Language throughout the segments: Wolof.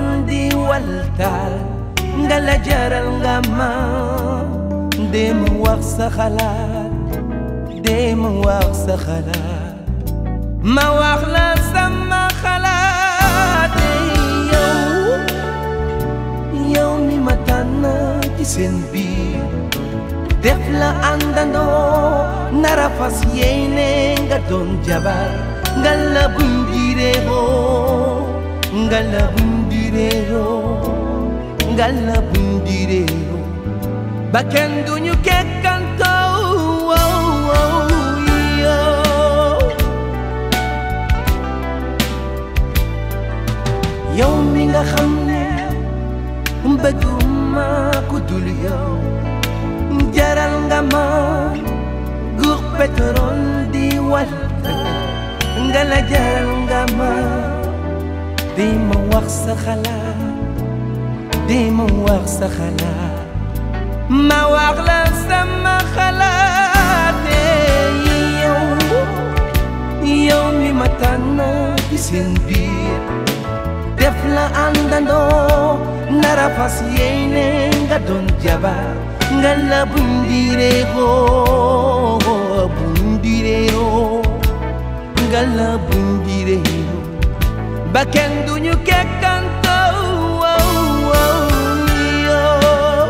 di waltaal nga la jaral nga ma dee ma wax sa xalaat dee ma wax sa xalaat ma wax la sama xalaat yow yow mi ma tànn ci seen biir def la àndandoo nara fas yéene nga doon jabar nga la bundireeroo nga la bundireeroo nga la bundireeroo ba kenn duñu kekkantoo wow wow yow yow mi nga xam ne bëgguma ku dul yow jaral nga ma guux pétrole di wal nga la jaral nga ma di ma wax sa xalaat di ma wax sa xalaat ma wax la sama xalaat yow yow mi ma tànn ci seen biir def la àndandoo nara fas yéene nga doon jabar nga la bundireeroo bundireeroo nga la bundireeroo ba kenn duñu kekkantoo wow wow yoo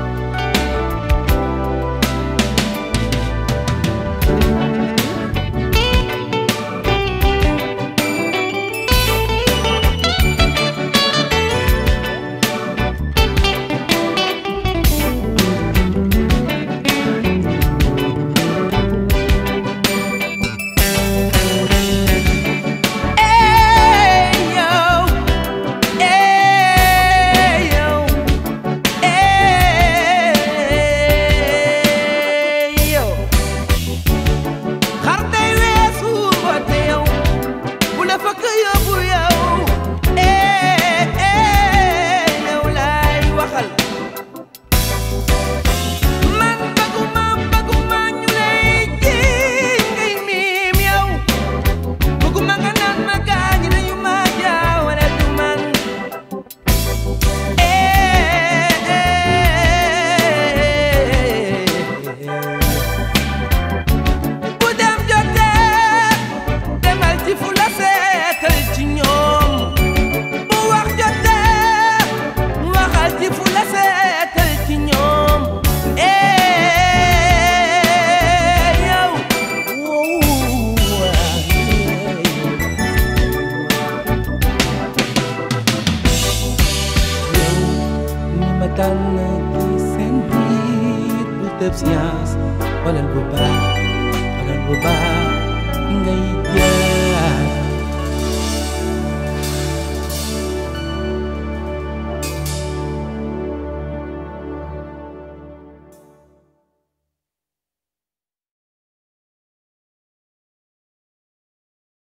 bu dem jotee demal ci fu la seetal ci ñoom bu wax jotee waxal ci fu la seetal ci ñoom eh yow yow ni ma tànn ci seen biir bu tëb science xoolal bu baax xoolal bu baax ngay jël